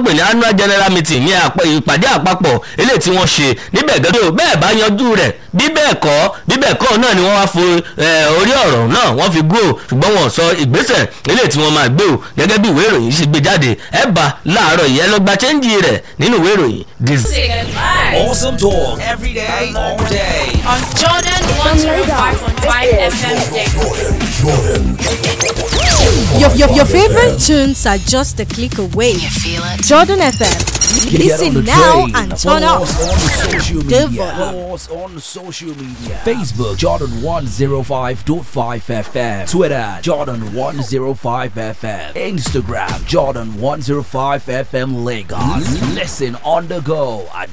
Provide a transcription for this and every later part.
pè ní annual general meeting ní ìpàdé àpapọ̀ eléyìí tí wọ́n ṣe níbẹ̀ gẹ́gẹ́ bẹ́ẹ̀ bá yanjú rẹ̀ bí bẹ́ẹ̀ kọ́ bí bẹ́ẹ̀ kọ́ náà ni wọ́n wá fo orí ọ̀rọ̀ náà wọ́n fi gbó ṣùgbọ́n wọ́n sọ ìgbésẹ̀ eléyìí tí wọ́n máa gbé o gẹ́gẹ́ bí ìwé ìròyìn ṣe gbé jáde ẹ bá láàárọ̀ yìí ẹ lọ gba chẹ́ńjì rẹ̀ nínú ìwé ìròyìn. Awesome talk every day, all day. On Jordan 105.5 FM Your, your, your favorite tunes are just a click away. You feel it? Jordan FM. Get Listen on the now train. and turn Follow up. us on social The media. volume. Follow us on social media. Facebook Jordan 105.5 FM. Twitter Jordan 105 FM. Instagram Jordan 105 FM Lagos. Listen on the go at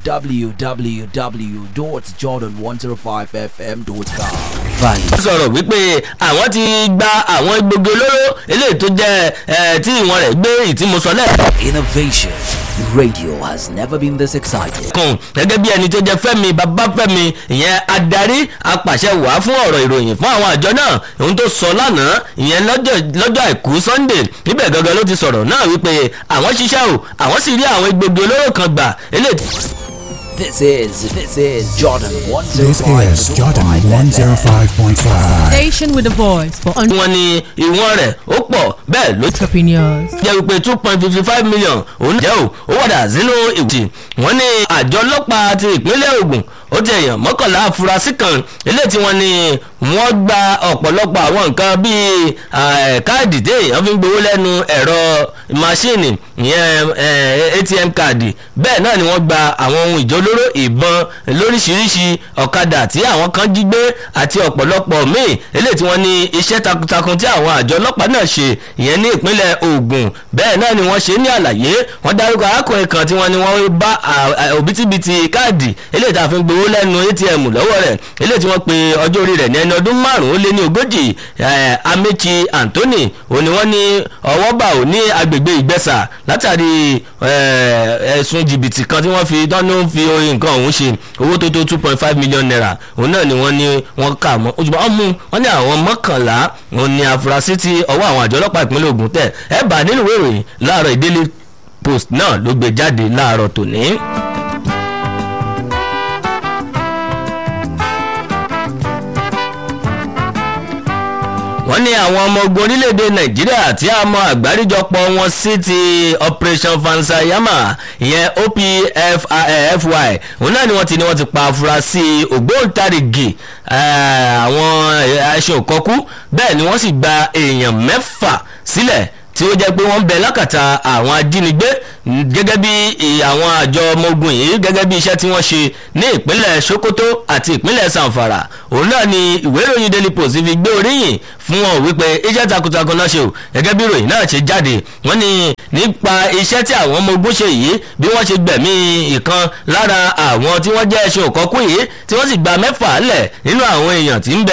www.jordan105fm.com. Value. sọ̀rọ̀ wípé àwọn ti gba àwọn egbògi olóró eléyìí tó jẹ́ ẹ tí ìwọ̀n rẹ̀ gbé ìtìmọ̀sọ lẹ́ẹ̀kan Innovation. Radio has never been this exciting. gẹ́gẹ́ bí ẹni tó jẹ́ fẹ́mi babafẹ́mi ìyẹn adarí apàṣẹ wàá fún ọ̀rọ̀ ìròyìn fún àwọn àjọ náà ohun tó sọ lánàá ìyẹn lọ́jọ́ lọ́jọ́ àìkú sunday níbẹ̀ gangan ló ti sọ̀rọ̀ náà wípé àwọn ṣiṣẹ́ o àwọn sì rí àwọn egbògi olóró kan gbà eléyìí This is this is Jordan This is Jordan 105.5. Station with a voice for tí wọ́n ní ìwọ̀n rẹ̀ ó pọ̀ bẹ́ẹ̀ ló ti entrepreneurs. jẹ́ wípé two point fifty five million òun jẹ́ o ó wàdà sínú ìwòsì wọ́n ní àjọ ọlọ́pàá ti ìpínlẹ̀ Ògùn ó ti èèyàn mọ́kànlá afurasí kan eléyìí tí wọ́n ní wọ́n gba ọ̀pọ̀lọpọ̀ àwọn nǹkan bíi eh, káàdì tí èèyàn fi ń gbowó lẹ́nu ẹ̀rọ máṣíìnì ìyẹn eh, ATM káàdì bẹ́ẹ̀ náà ni wọ́n gba àwọn ohun ìjólóró ìbọn lóríṣiríṣi ọ̀kadà tí àwọn kan jí gbé àti ọ̀pọ̀lọpọ̀ míì eléyìí tí wọ́n ní iṣẹ́ takuntakun tí àwọn àjọ ọlọ́pàá náà ṣe ìyẹn ní ìpínlẹ̀ Ògùn bẹ́ẹ̀ náà ni wọ́n ṣe ní àlàyé wọ́n dárúkọ arákùnrin kan tí wọ́n ní wọ́n bá à- à- òbítíbitì káàdì eléyìí tá a fi ń gbowó lẹ́nu ATM lọ́wọ́ rẹ̀ eléyìí tí wọ́n pe ọjọ́ orí rẹ̀ ní ẹni ọdún márùn-ún ó lé ní ogójì eh, Amechi Anthony òun ni wọ́n ní ọwọ́ bá ò ní agbègbè Ìgbẹ́sà látàrí eh, ẹ̀sùn jìbìtì kan tí wọ́n fi tán ló ń fi oyin nǹkan ọ̀hún ṣe owó tó tó two point five million naira òun náà ni wọ́n ní wọ́n kà mọ́ ojúbọ ọmú wọ́n ní àwọn mọ́kànlá òun ni àfúrásì tí ọwọ́ àwọn àjọ ọlọ́pàá ìpínlẹ̀ Ògùn tẹ̀ ẹ bá nínú ìwé ìròyìn láàárọ̀ ìdílé post náà ló gbé jáde láàárọ̀ tòní. wọ́n ní àwọn ọmọ ogun orílẹ̀-èdè nàìjíríà tí a mọ àgbáríjọpọ̀ wọn sí ti operation fansayama ìyẹn opfy òun náà ni wọ́n ti ní wọ́n ti pa afurasí ògbóǹtarìgì eh, àwọn ẹṣin òkọ́kú bẹ́ẹ̀ ni wọ́n sì gba èèyàn mẹ́fà sílẹ̀ tí ó jẹ́ pé wọ́n ń bẹ lákàtà àwọn ajínigbé mm, gẹ́gẹ́ bí i- àwọn àjọ ọmọ ogun yìí gẹ́gẹ́ bí iṣẹ́ tí wọ́n ṣe ní ìpínlẹ̀ Sokoto àti ìpínlẹ̀ Zamfara òun náà ni ìwé ìròyìn Daily Post fi gbé oríyìn fún wọn wípé iṣẹ́ takuntakun náà ṣe o gẹ́gẹ́ bí ìròyìn náà ṣe jáde wọ́n ní nípa iṣẹ́ tí àwọn ọmọ ogun ṣe yìí bí wọ́n ṣe gbẹ̀mí ìkan lára àwọn tí wọ́n jẹ́ ẹṣin òkọ́kú yìí tí wọ́n sì gba mẹ́fà lẹ̀ nínú àwọn èèyàn tí ń bẹ